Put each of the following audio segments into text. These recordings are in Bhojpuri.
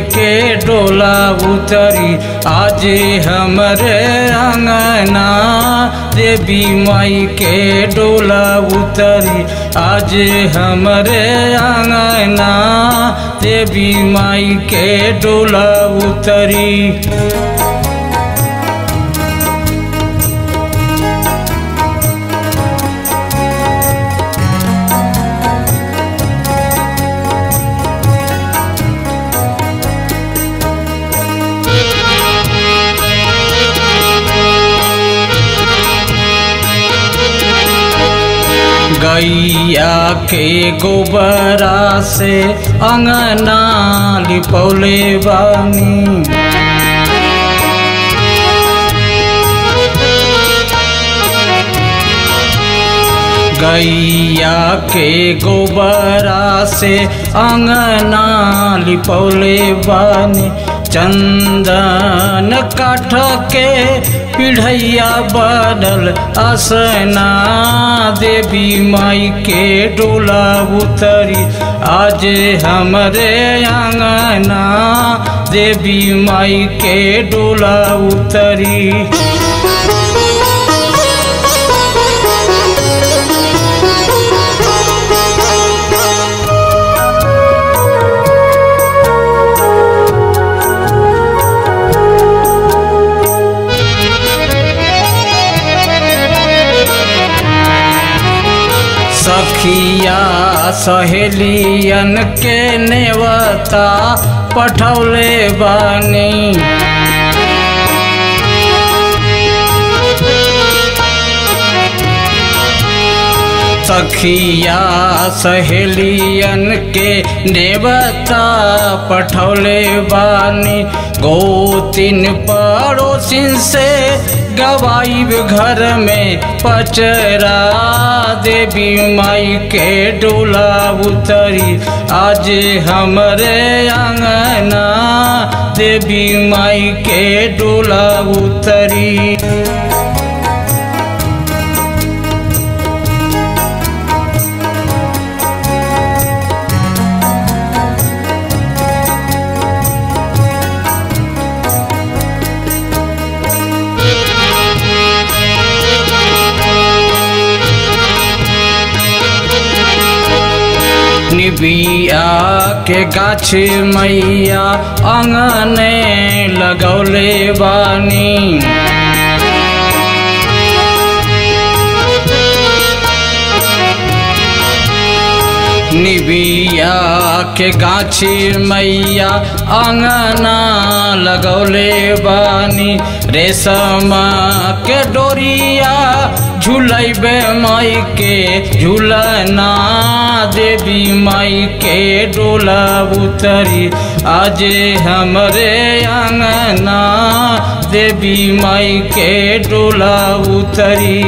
के डोला उतरी आज हमरे अंगना देवी माई के डोला उतरी आज हमरे अंगना देवी माई के डोला उतरी गैया के गोबरा से अंगना लिपौले बानी गैया के गोबरा से अंगना लिपौले बानी चंदन काठ के पिढ़ैया बनल असना देवी माई के डोला उतरी आज हमरे अंगना देवी माई के डोला उतरी सखिया सहेलियन के नेवता पठौले बानी सखिया सहेलियन के नेवता पठौले बानी गोतिन पड़ोसिन से गवाइब घर में पचरा देवी माई के डोला उतरी आज हमरे अंगना देवी माई के डोला उतरी निबिया के गाछ मैया अंगने लगौले बानी निबिया के गाछी मैया अंगना लगौले बानी रेशम के डोरिया झूलैबे माई के झूलना देवी माई के डोला उतरी आज हमरे अंगना देवी माई के डोला उतरी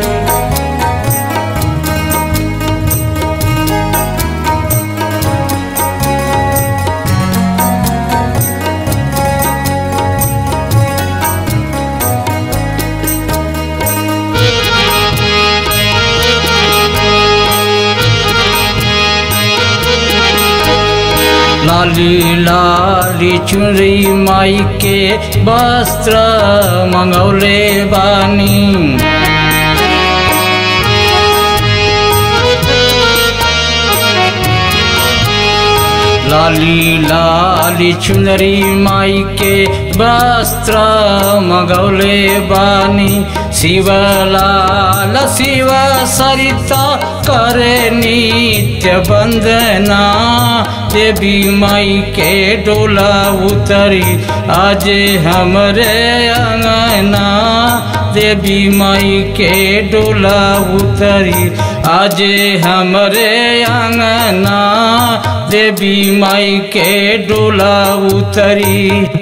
लाली लाली चुनरी माई के वस्त्र मंगौले बानी लाली लाली चुनरी माई के वस्त्र मगौले बानी शिवलाल शिव सरिता करे नित्य वंदना देवी माई के डोला उतरी आज हमरे अंगना देवी माई के डोला उतरी आज हमरे अंगना देवी माई के डोला उतरी